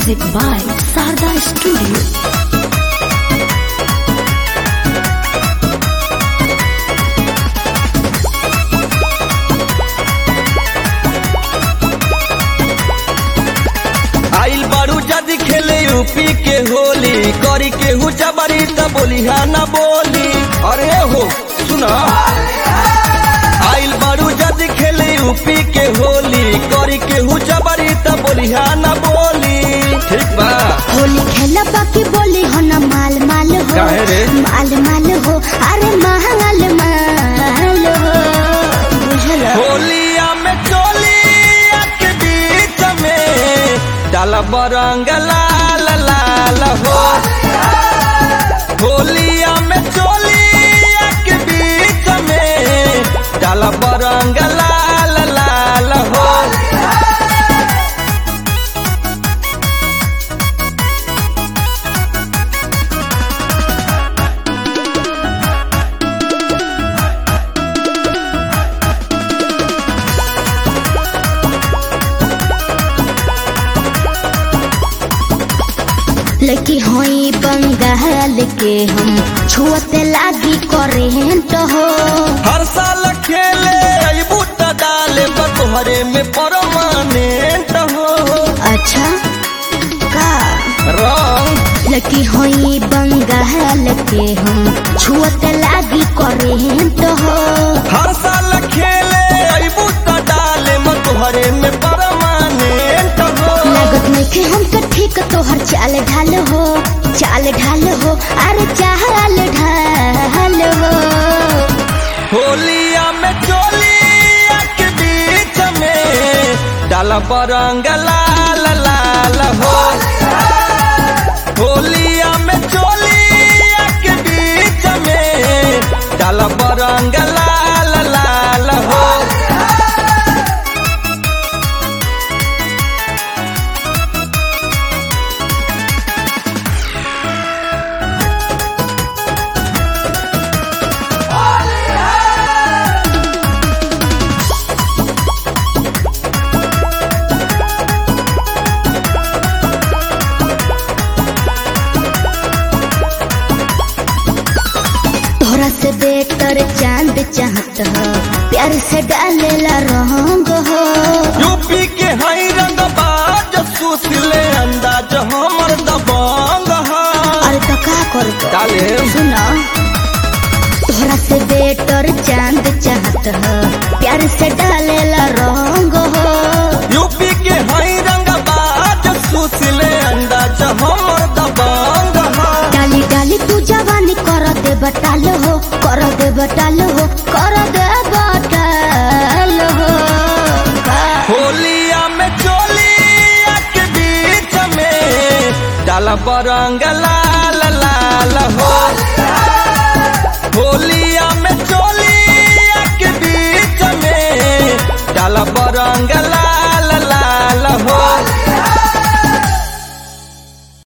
Music by Sarda Studio. आइल बारू जद खेले यूपी के होली करी के हु जबरी त बोली हा ना बोली अरे हो सुना आइल बारू जद खेले यूपी के होली करी के हु जबरी त बोली हा ना बोली ठीक बा होली खेला बाकी बोली हो ना माल माल हो काहे रे? माल माल हो अरे महंगाल माल हो बुझल होलिया में चोलिया के बीच में डाला बरंग लाल लाल हो होलिया में चोलिया के बीच में डाला बरंग लाल लाल हो लड़की होई बंगाल के हम छुअते लागी करेंट हो हर साल खेले अबू त डाले बतोहरे में परमानेंट हो अच्छा का रंग लड़की होई बंगाल के हम छुअते लागी करेंट हो हर साल खेले अबू त डाले मतोहरे में परमानेंट हो लागत नइखे हमके ठीक तोहर चाल ढाल हो चाल ढाल हो अरे चाल ढाल हो होलिया में चोलिया के बीच में डाला बरंग लाल लाल हो होलिया में चोलिया के बीच में डाला बरंग लाल लाल हो तोहरा से बेटर चांद चाहत हो प्यार से डालेला रंग हो यूपी के हई रंग बाज सुसले अंदाज हमर दबंग हा अरे तो का कर डाले सुनो तोहरा से बेटर चांद चाहत हो प्यार से डालेला रंग हो यूपी के हई रंग बाज सुसले अंदाज हमर दबंग हा डाली डाली तू जवानी कर दे बटाल हो कर दे बटाल हो कर दे बटाल हो होलिया में चोलिया के बीच में डाला बरंग लाल